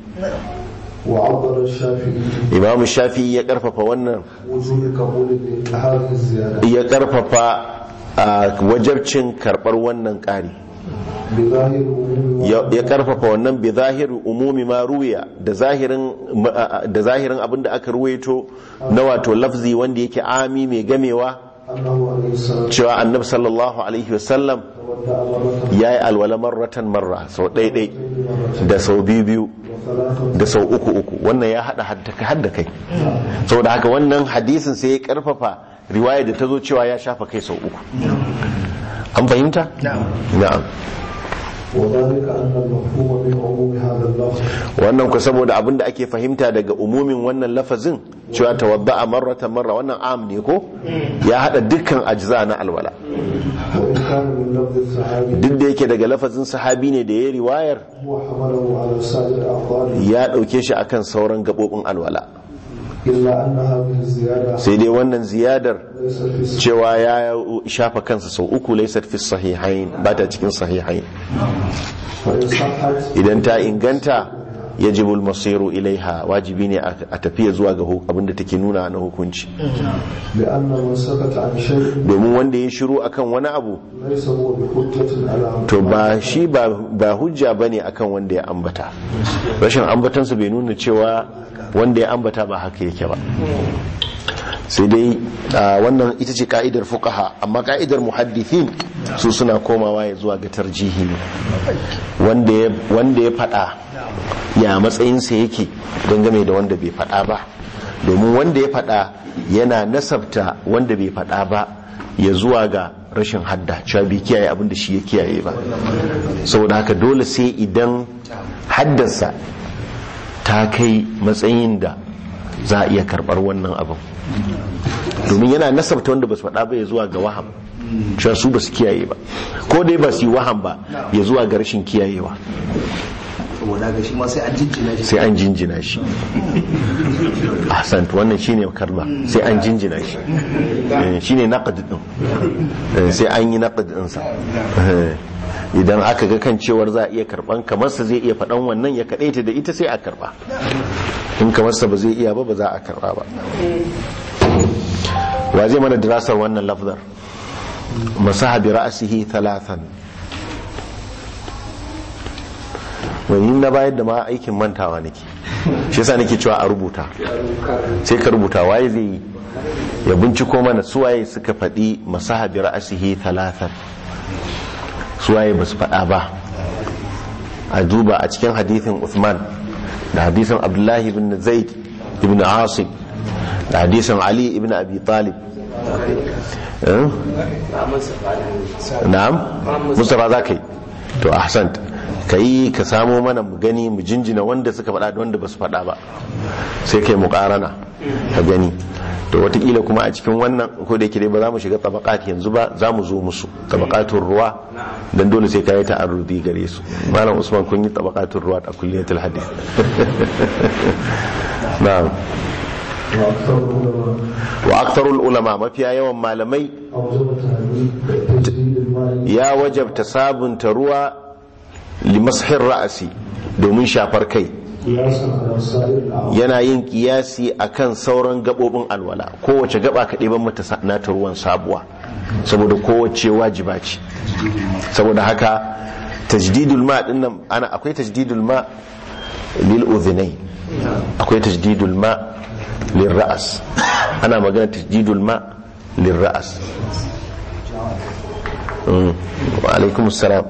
[SPEAKER 2] وعبر الشافعي
[SPEAKER 1] imam shafi ya karfafa wannan
[SPEAKER 2] وجوب قبول هذه الزيادة
[SPEAKER 1] ya karfafa a wajabcin karɓar wannan ƙari
[SPEAKER 2] بظاهر عموم
[SPEAKER 1] ya ya karfafa wannan bi zahiri umumi ma ruwiya da zahirin da zahirin abin da aka ruwaito na wato lafzi wanda yake ami mai gamewa
[SPEAKER 2] أنه عليه السلام
[SPEAKER 1] cewa annabi sallallahu alaihi wasallam
[SPEAKER 2] تودع مرة
[SPEAKER 1] ya yi alwala marratan marra sau ɗaiɗai da sau biyu biyu
[SPEAKER 2] وثلاثة
[SPEAKER 1] da sau uku uku wannan ya haɗa hadda kai saboda haka wannan hadisin sai ya karfafa riwaya da ta zo cewa ya shafa kai sau uku an fahimta? na'am
[SPEAKER 2] وذلك أن المفهوم من عموم هذا اللفظ
[SPEAKER 1] wannan ku saboda abin da ake fahimta daga umumin wannan lafazin cewa tawadda a marratan marra wannan am ne ko ya hada dukkan ajza na alwala
[SPEAKER 2] وإن كان من لفظ الصحابي
[SPEAKER 1] duk da yake daga lafazin sahabi ne da ya riwayar
[SPEAKER 2] هو حمله على سائر أعضائه
[SPEAKER 1] ya dauke shi akan sauran gabobin alwala
[SPEAKER 2] إلا أن هذه الزيادة
[SPEAKER 1] sai dai wannan ziyadar
[SPEAKER 2] ليست في الصحيح
[SPEAKER 1] cewa ya shafa kansa sau uku laysat fi sahihain ba ta cikin sahihain
[SPEAKER 2] وإن صحت
[SPEAKER 1] idan ta inganta yajibul masiru ilaiha wajibi ne a tafiya zuwa ga hu- abin da take nuna na hukunci
[SPEAKER 2] لأن من سكت عن شيء
[SPEAKER 1] domin wanda ya shiru akan wani abu
[SPEAKER 2] ليس هو بحجة على
[SPEAKER 1] to ba shi ba ba hujja bane akan wanda ya ambata rashin ambatansa bai nuna cewa wanda ya ambata ba haka yake ba sai dai a, wannan ita ce ka'idar fuqaha amma ka'idar muhaddithin su suna komawa ya zuwa ga tarjihi ne wanda ya wanda ya fada ya matsayinsa yake dangane da wanda bai fada ba domin wanda ya fada yana nasabta wanda bai fada ba ya zuwa ga rashin hadda cewa bai kiyaye abin da shi ya kiyaye ba saboda haka dole sai idan haddarsa ta kai matsayin da za a iya karbar wannan abin domin yana nasabta wanda ba su faɗa ba ya zuwa ga waham cewa su ba su kiyaye ba ko dai ba su yi waham ba ya zuwa ga rashin kiyayewa
[SPEAKER 8] saboda ga shi ma sai an jinjina shi
[SPEAKER 1] sai an jinjina shi ahsant wannan shine kalma sai an jinjina shi Eh, shine naqd din Eh, sai an yi naqd din sa Eh, idan aka ga kan cewar za a iya karban kamar sa zai iya faɗan wannan ya kadaita da ita sai a karba in kamar sa ba zai iya ba ba za a karba ba wa zai mana dirasar wannan lafzar masaha bi ra'sihi thalathan wani na bayar da ma aikin mantawa nake shi yasa nake cewa a rubuta sai ka rubuta waye zai yi ya binciko mana suwaye suka faɗi masaha bi ra'sihi thalathan suwaye ba su faɗa ba a duba a cikin hadithin Uthman da hadithin Abdullahi ibn Zaid ibn Asim da hadisin Ali ibn Abi Talib Eh? na'am Mustafa za ka yi to ahsant ka yi ka samo mana mu gani mu jinjina wanda suka faɗa da wanda ba su faɗa ba sai kai mu ƙarana ka gani to watakila kuma a cikin wannan ko da yake dai ba za mu shiga tabakat yanzu ba za mu zo musu tabakatun ruwa dan dole sai ka yi ta'arrudi gare su malam usman kun yi tabakatun ruwa a kulliyatul hadith na'am
[SPEAKER 2] وأكثر العلماء
[SPEAKER 1] wa aktarul ulama mafiya yawan malamai
[SPEAKER 2] أوجب تهديد تجديد الماء
[SPEAKER 1] ya wajabta sabunta ruwa limashin ra'asi domin shafar kai
[SPEAKER 2] قياسا على سائر الأعضاء
[SPEAKER 1] yana yin kiyasi akan sauran gabobin alwala kowace gaba ka ɗiban mata sa- nata ruwan sabuwa saboda kowace wajiba ce saboda haka tajdidul ma din nan ana akwai tajdidul ma lil udhunay akwai tajdidul ma lil ra'as ana magana tajdidul ma lil ra'as Mm. wa alaikum assalam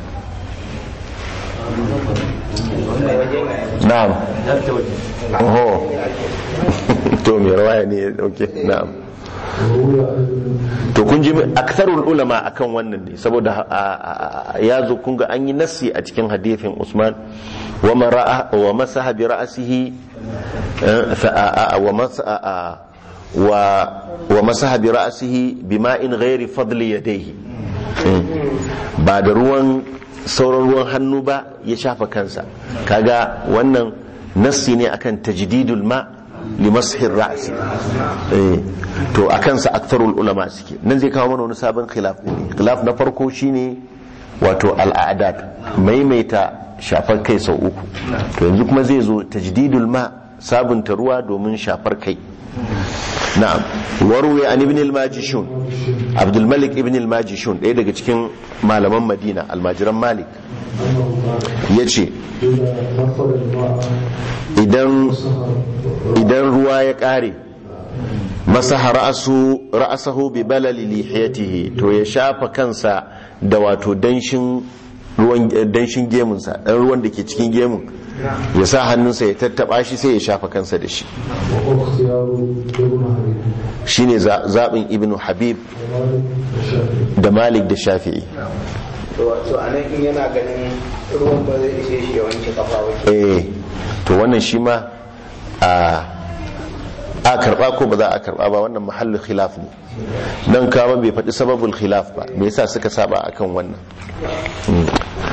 [SPEAKER 1] na'am oho to mai rawaya ne ya dauke na'am
[SPEAKER 2] وروي أيضا
[SPEAKER 1] to kun ji aktharul ulama akan wannan ne saboda a- a- ya zo kun ga an yi nassi a cikin hadithin Usman wa mara'a wa masaha bi ra'sihi eh, fa a- a- wa masa- a- a- wa wa masaha bi ra'sihi bima'in ghairi fadli yadayhi Mm. ba da ruwan sauran ruwan hannu ba ya shafa kansa kaga wannan nassi ne akan tajdidul ma li mashir ra'si eh to akan sa aktharul ulama suke nan zai kawo mana wani sabon khilaf ne khilaf na farko shine wato al'adat maimaita shafar kai sau uku to yanzu kuma zai zo tajdidul ma sabunta ruwa domin shafar kai na'am warwe an ibn al-majishun abdul malik ibn al-majishun ɗaya daga cikin malaman madina almajiran malik ya ce
[SPEAKER 2] إذا نفر الماء
[SPEAKER 1] idan
[SPEAKER 2] سهر
[SPEAKER 1] idan ruwa ya ƙare masaha ra'asu ra'asahu bi balali lihiyatihi to ya shafa kansa da wato danshin ruwan danshin gemunsa dan ruwan da ke cikin gemun ya sa hannunsa ya tattaba shi sai ya shafa kansa da shi
[SPEAKER 2] واختيار ابن حبيب
[SPEAKER 1] shine za- zaɓin ibnu habib
[SPEAKER 2] ومالك والشافعي
[SPEAKER 1] da malik da shafi'i
[SPEAKER 8] to a nan in yana ganin ruwan ba zai ishe shi ya wanke kafa ba
[SPEAKER 1] eh to wannan shi ma a a karba ko ba za a karba ba wannan mahallin khilaf ne nan kama bai faɗi sababul khilaf ba me yasa suka saba akan wannan Mm.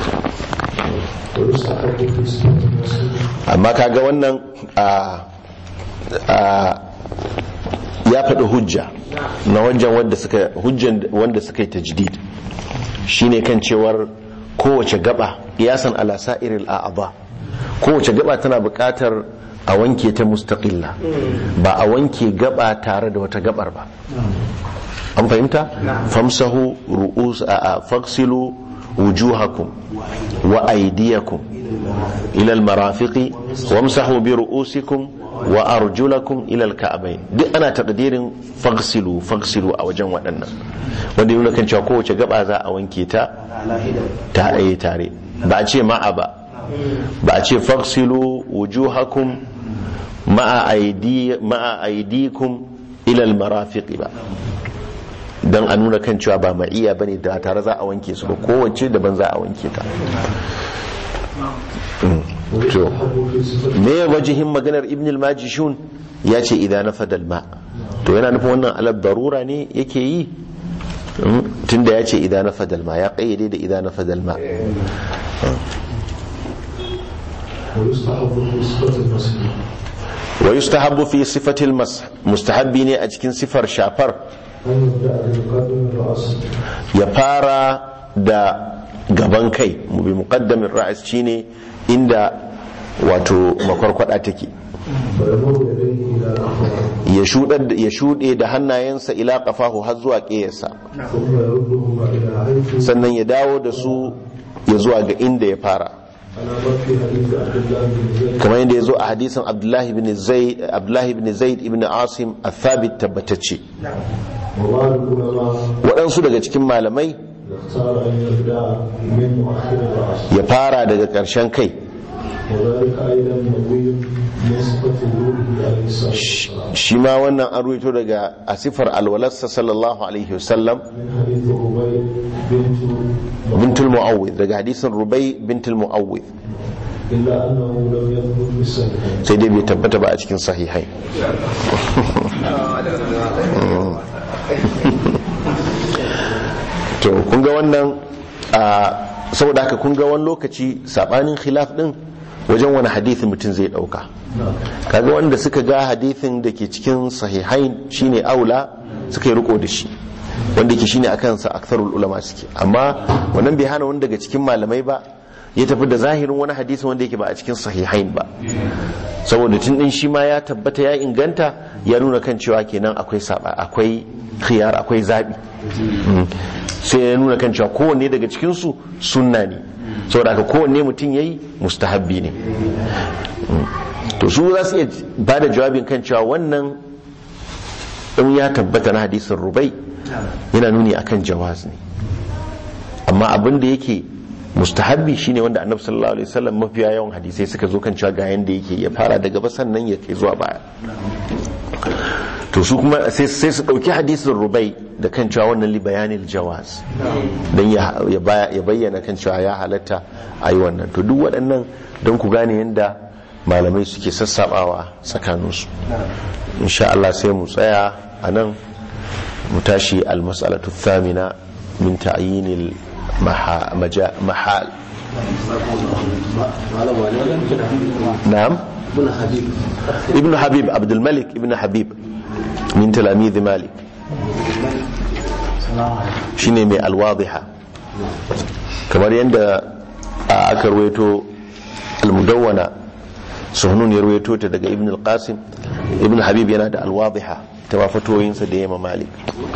[SPEAKER 2] ويستحب في صفة المسجد
[SPEAKER 1] amma kaga wannan a a ya faɗi hujja na wajen wanda suka hujjan wanda suka yi tajdid shine kan cewar kowace gaba iyasan ala sa'iril a'adha kowace gaba tana buƙatar a wanke ta mustaqilla ba a wanke gaba tare da wata gabar ba an fahimta famsahu ru'us a a faksilu wujuhakum wa aydiyakum ila almarafiqi wamsahu bi ru'usikum wa arjulakum ila alka'bayn duk ana takdirin faghsilu faghsilu a wajen waɗannan wanda yana kan cewa kowace gaba za a wanke ta ta ayi tare ba a ce ma'a ba ba a ce faghsilu wujuhakum ma'a aidi ma'a aidikum ila almarafiqi ba don a nuna kan cewa ba ma'iya ba ne da tare za a wanke su ba kowace daban za a wanke ta to me wajihin maganar ibn al-majishun ya ce idan na fadal ma to yana nufin wannan alab darura ne yake yi tunda ya ce idan na fadal ma ya kayyade da idan na fadal ma wa yustahabbu fi sifatil mas mustahabbi ne a cikin sifar shafar ya fara da gaban kai mu bi muqaddamin ra'as shine inda wato makwarkwada take ya shuɗe da hannayensa ila kafahu har zuwa ƙeyarsa sannan ya dawo da su ya zuwa ga inda ya fara kamar yadda ya zo a hadisin abdullahi bin zaid ibn asim a thabit tabbatacce waɗansu daga cikin malamai ya fara daga ƙarshen kai shi ma wannan an ruwaito daga asifar alwalarsa sallallahu alaihi wasallam bintul mu'awwid daga hadisin rubai bintul mu'awwid sai dai bai tabbata ba a cikin sahihai to kun ga wannan saboda haka kun ga wani lokaci sabanin khilaf din wajen wani hadithin mutum zai dauka kaga wanda suka ga hadithin da ke cikin sahihain shine aula suka yi riko da shi wanda ke shine akan sa aktharul ulama suke amma wannan bai hana wani daga cikin malamai ba ya tafi da zahirin wani hadisin wanda yake ba a cikin sahihain ba saboda tun din shi ma ya tabbata ya inganta ya nuna kan cewa kenan akwai saba akwai khiyar akwai zabi sai ya nuna kan cewa kowanne daga cikin su sunna ne saboda haka kowanne mutum yayi mustahabbi ne to su za su iya ba da jawabin kan cewa wannan in ya tabbata na hadisin rubai yana nuni akan jawaz ne amma abin da yake mustahabbi shine wanda annabi sallallahu alaihi wasallam mafiya yawan hadisai suka zo kan cewa ga yanda yake ya fara daga ba sannan ya kai zuwa baya to su kuma sai su dauki hadisin rubai da kan cewa wannan li bayanil jawaz dan ya bayyana kan cewa ya halatta ayi wannan to duk waɗannan don ku gane yanda malamai suke sassabawa tsakaninsu insha Allah sai mu tsaya a nan mu tashi al-mas'alatu thamina min ta'yinil محال نعم ابن حبيب عبد الملك ابن حبيب من تلاميذ مالك shine mai alwadiha kamar yadda aka ruwaito almudawwana suhunun ya ruwaito ta daga ibn al-qasim ibn habib yana da alwadiha ta mafatoyinsa da yamma malik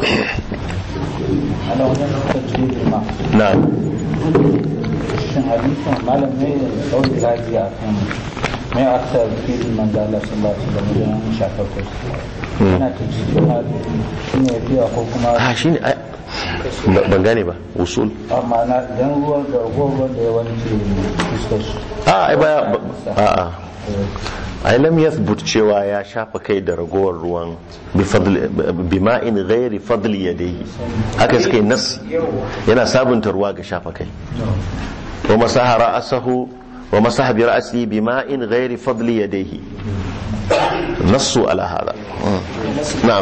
[SPEAKER 1] na'am
[SPEAKER 9] shin hadisin malam ne da ɗauki raji a kan mai aksa filin manzala sun ba su da miliyan shafar kwasu yana ta cikin hali shi ne fiya ko kuma
[SPEAKER 1] a shi ne ban gane ba usul
[SPEAKER 9] amma na idan ruwan da ruwan da ya wanke fuskar su
[SPEAKER 1] a ai baya a a ai lam yathbut cewa ya shafa kai da ragowar ruwan bi ma'in ghairi fadli yadayhi haka suka yi nas yana sabunta ruwa ga shafa kai wa masaha ra'asahu wa masaha bi ra'sihi bi ma'in ghairi fadli yadayhi nassu ala hada na'am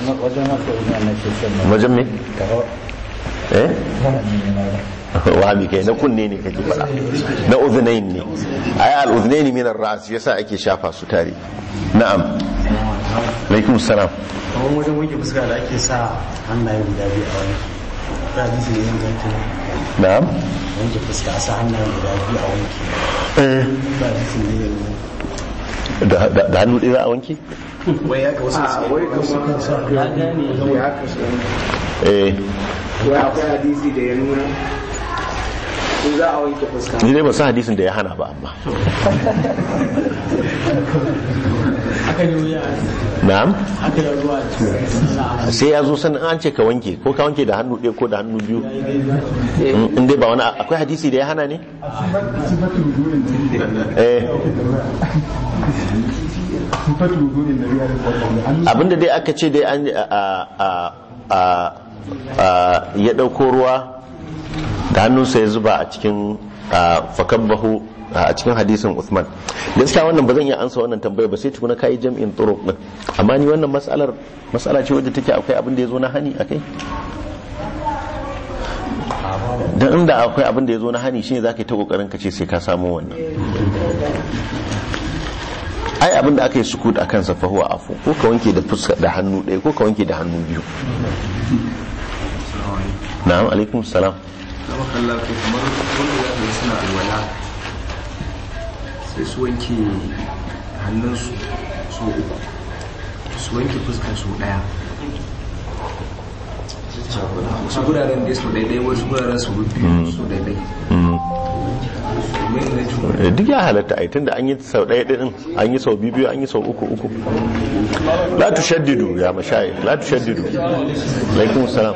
[SPEAKER 1] wajen me eh wahami kai na kunne ne kake faɗa na uzunain ne ai al uzunain min ar ras yasa ake shafa su tare na'am alaikum salam
[SPEAKER 10] kamar wajen wanke fuska da ake sa hannaye guda biyu a wani ta hadisi ne yin ganke
[SPEAKER 1] na'am
[SPEAKER 10] wanke fuska a sa hannaye guda biyu a wanke
[SPEAKER 1] eh
[SPEAKER 10] ta hadisi ne yin
[SPEAKER 1] da da hannu ɗaya za a wanke
[SPEAKER 10] wai ya ka wasu
[SPEAKER 8] a wai kamar ya gane ya haka su
[SPEAKER 1] eh
[SPEAKER 8] wai akwai hadisi da ya nuna
[SPEAKER 3] in za a wanke fuska
[SPEAKER 1] ni dai ba san hadisin da ya hana ba amma
[SPEAKER 4] aka yi wuya
[SPEAKER 1] na'am
[SPEAKER 4] aka yi ruwa
[SPEAKER 1] sai ya zo sanin an ce ka wanke ko ka wanke da hannu ɗaya ko da hannu biyu in in dai ba wani akwai hadisi da ya hana ne
[SPEAKER 7] sifatu wudu'in da
[SPEAKER 1] eh
[SPEAKER 7] sifatu wudu'in da ya rubuta
[SPEAKER 1] abinda dai aka ce dai an a a a a ya ɗauko ruwa da hannunsa ya zuba a cikin a, fakabbahu a cikin hadisin Uthman gaskiya wannan ba zan iya ansa wannan tambaya ba sai tukuna kai jam'in turuq din amma ni wannan mas'alar mas'ala ce wadda take akwai abin da ya zo na hani akai dan inda akwai abin da ya zo na hani shine zaka yi ta kokarin ka ce sai ka samu wannan ai abin da aka yi sukut akan sa fa huwa afu ko ka wanke da fuska da hannu ɗaya ko ka wanke da hannu biyu na'am alaikum salam
[SPEAKER 11] zama kalla ko kamar wanda za ka yi suna alwala sai su wanke hannunsu so uku su wanke fuskar su daya wasu guraren dai su daidai wasu guraren su biyu su daidai mai na juna
[SPEAKER 1] Eh, duk ya halatta ai tunda an yi sau ɗaya ɗin an yi sau biyu an yi sau uku uku la tushaddidu ya mashayikh la tushaddidu alaikum salam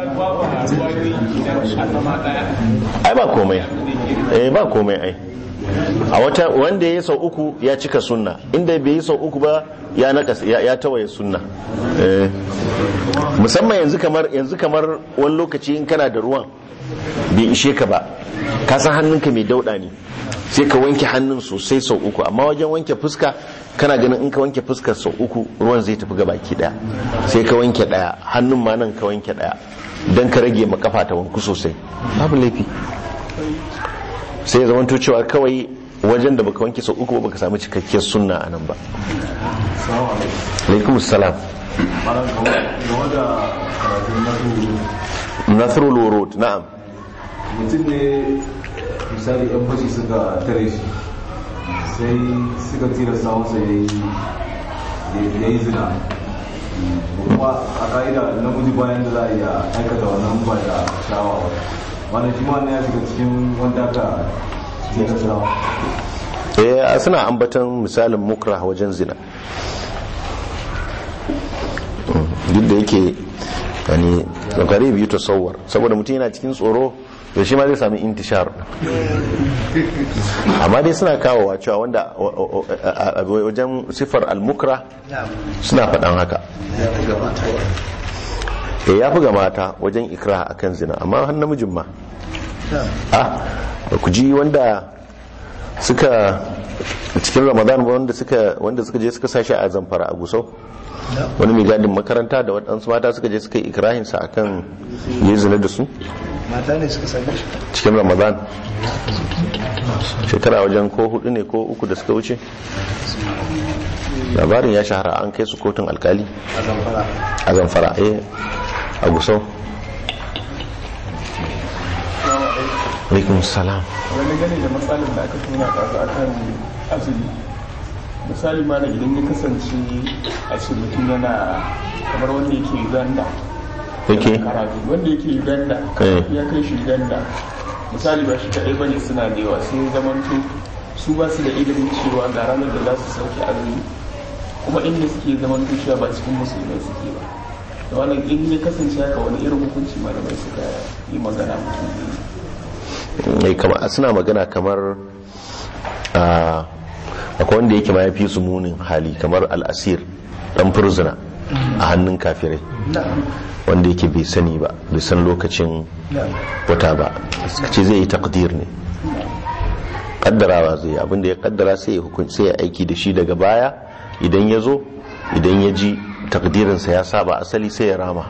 [SPEAKER 1] ai ba komai eh ba komai ai a wata wanda ya yi sau uku ya cika sunna inda bai yi sau uku ba ya nakas ya, ya tawaye sunna eh musamman yanzu kamar yanzu kamar wani lokaci in kana da ruwan bai ishe ka ba ka san hannunka mai dauda ne sai ka wanke hannun sosai sau uku amma wajen wanke fuska kana ganin in ka wanke fuskar sau uku ruwan zai tafi gabaki daya sai ka wanke daya hannun ma nan ka wanke daya don ka rage ma kafa ta wanku sosai babu laifi sai ya zamanto cewa kawai wajen da baka wanke sau uku ba baka samu cikakkiyar sunna a nan ba alaikum salam
[SPEAKER 2] Malam game da karatun nasu
[SPEAKER 1] nasrul wurud na'am
[SPEAKER 2] mutum ne misali yan fashi suka tare shi sai suka tilasta masa ya yi ya yi zina kuma a ka'ida namiji bayan da za a iya aikata wannan ba da shawa ba wannan shi ma ya shiga cikin wanda aka tilasta
[SPEAKER 1] eh suna ambaton misalin mukra wajen zina duk da yake yani gari biyu tasawwar saboda mutum yana cikin tsoro da shi ma zai sami intishar amma dai suna kawowa cewa wanda a wajen sifar al-mukra suna faɗan haka eh ya fi ga mata wajen ikra akan zina amma har namijin ma ah ku ji wanda suka cikin ramadan wanda suka wanda suka je suka sashi a zamfara a gusau wani mai gadin makaranta da waɗansu mata suka je suka yi ikirahinsa akan yi zina da su
[SPEAKER 8] mata ne suka same shi
[SPEAKER 1] cikin ramadan shekara wajen ko hudu ne ko uku da suka wuce labarin ya shahara an kai su kotun alkali
[SPEAKER 8] a zamfara
[SPEAKER 1] a zamfara eh a gusau alaikum salam
[SPEAKER 7] wani gani da matsalin da aka tuna kasu a kan azumi misali ma idan ya kasance a ce mutum yana kamar wanda yake uganda
[SPEAKER 1] yake
[SPEAKER 7] karatu wanda yake uganda
[SPEAKER 1] Eh.
[SPEAKER 7] ya kai shi uganda misali ba shi kaɗai bane suna da yawa sai zamanto su ba su da ilimin cewa ga ranar da za su sauke azumi kuma inda suke zamanto cewa ba cikin musulmai suke ba da wannan in ya kasance haka wani irin hukunci malamai suka yi magana mutum zai yi
[SPEAKER 1] mai kama suna magana kamar a akwai wanda yake ma ya fi su munin hali kamar al'asir dan furzuna a hannun kafirai wanda yake bai sani ba bai san lokacin wata ba suka ce zai yi takdir ne kaddarawa zai yi abinda ya kaddara sai ya hukunci sai ya aiki da shi daga baya idan ya zo idan ya ji takdirinsa ya saba asali sai ya rama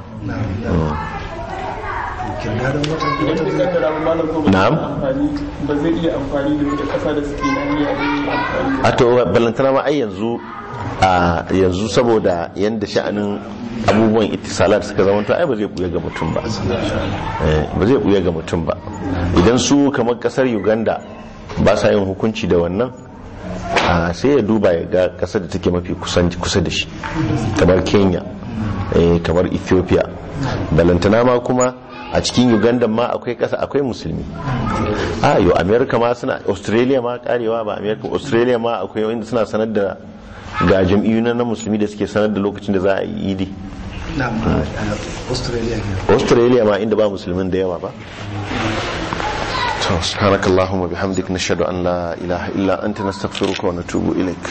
[SPEAKER 7] idan bai kaddara ba malam ko ba zai
[SPEAKER 1] Na'am.
[SPEAKER 7] amfani ba zai iya amfani da wata kasa da suke nan ya yi amfani da
[SPEAKER 1] a to balantana ma ai yanzu a yanzu saboda yanda sha'anin abubuwan itisalat suka zama to ai ba zai buya ga mutum ba Eh, ba zai buya ga mutum ba idan su kamar kasar uganda ba sa yin hukunci da wannan a sai ya duba ya ga kasar da take mafi kusan- kusa da shi kamar kenya eh, kamar ethiopia balantana ma kuma a cikin uganda ma akwai kasa akwai musulmi a yau america ma suna australia ma karewa ba america australia ma akwai wanda suna sanar da ga jam'iyyu na musulmi da suke sanar da lokacin da za a yi idi
[SPEAKER 10] na australia ne
[SPEAKER 1] australia ma inda ba musulmin da yawa ba to subhanakallahumma bihamdik nashhadu an la ilaha illa anta nastaghfiruka wa natubu ilaik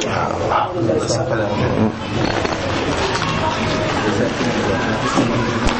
[SPEAKER 10] Thank you.